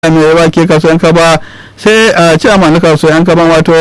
mai wake kasuwan kaba sai a ciyaman na kasuwan kaba wato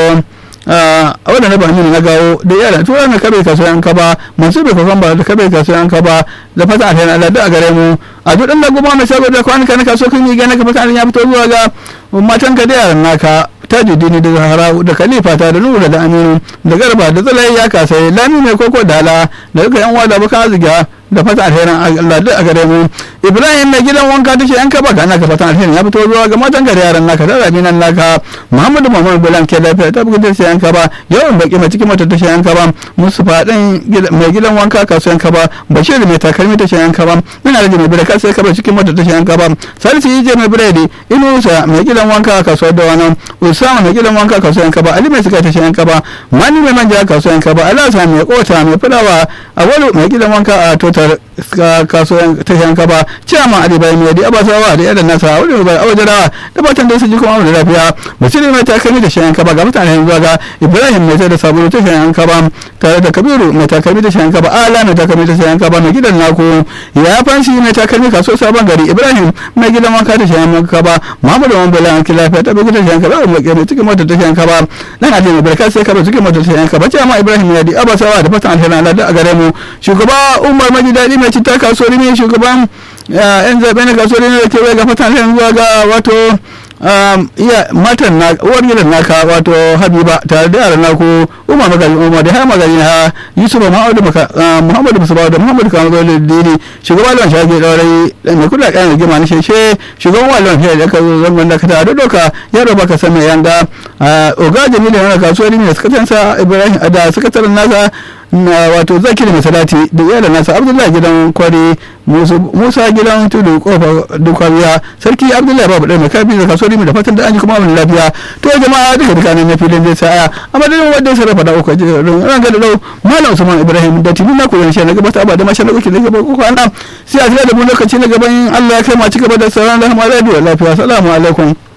a wadanda ba ne na gawo da yara tura na kabe kasuwan kaba masu bai kafan ba da kabe kasuwan kaba da fata a tana Allah da a gare mu a duk dan goma mai shago da kwanuka na kasuwa kan yi gane ka fata ya fito zuwa ga matan ka da yaran naka tajidini da zahara da khalifa ta da nura da aminu da garba da tsalai ya kasai lami mai koko dala da duka yan wada baka aziga da fata alherin Allah duk a gare mu Ibrahim mai gidan wanka take yan kaba ga naka fatan alherin ya fito zuwa ga matan ka da yaran naka da rabi nan naka Muhammadu Muhammad Bulan ke lafiya ta bugun sai yan kaba yawan baki mai cikin mata tashi yan kaba Mustafa dan mai gidan wanka kasuwan kaba Bashir mai takalmi tashi yan kaba ina rage mai birka sai kaba cikin mata tashi yan kaba Salisu Yije mai biredi Inusa mai gidan wanka kasuwar da wannan Usama mai gidan wanka kasuwan kaba Ali mai suka tashi yan kaba Mani mai manja kasuwan kaba Alasa mai kota mai fulawa Awalu mai gidan wanka a total kasuwan tashan kaba ciyama ali bai mai da abasawa da yadda nasa wani bai awajarawa da batan da su ji kuma da lafiya basiri mai takalmi da shayan kaba ga mutane yanzu ga ibrahim mai da sabulu ta shayan kaba tare da kabiru mai takalmi da shayan kaba ala mai takalmi da shayan kaba mai gidan naku ya fanshi mai takalmi kaso sabon gari ibrahim mai gidan wanka da shayan kaba muhammadu wani bala an lafiya ta bugu da shayan kaba mai mai cikin mota ta shayan kaba nan ali mai barka sai kaba cikin mota ta shayan kaba ciyama ibrahim ya di abasawa da fatan alheri Allah da a gare mu shugaba umar maji daɗi mai citta kasuwar ne shugaban yan zaɓe na kasuwar ne da kewaye ga fatan zuwa ga wato iya matan na uwar gidan naka wato habiba tare da yaran naku umar magaji umar da har magaji na yusuf muhammadu muhammadu musubawa da muhammadu kamar zuwa dini shugaban lawan shage daurai mai kula da gima na sheshe shugaban wallon fiye da ka zo zangon da ka ta da doka yaro baka san mai yanga oga jamilu yana kasuwar ne da sakatarensa ibrahim da sakataren nasa na wato zakir mai salati da iyalan nasa abdullahi gidan kwari musa gidan tudu kofa dukwariya sarki abdullahi babu ɗaya mai kafi da kasuwar mai da fatan da an ji kuma abin lafiya to jama'a duka duka nan na filin zai sa'aya a madadin wanda ya sarrafa da uku jirin ran gada lau malam usman ibrahim da tuni na koyon shi na gabata ba da masha na uku na gaba ko kwana sai a tira da mu lokaci na gaban allah ya kai ma ci gaba da sauran rahama radio lafiya salamu alaikum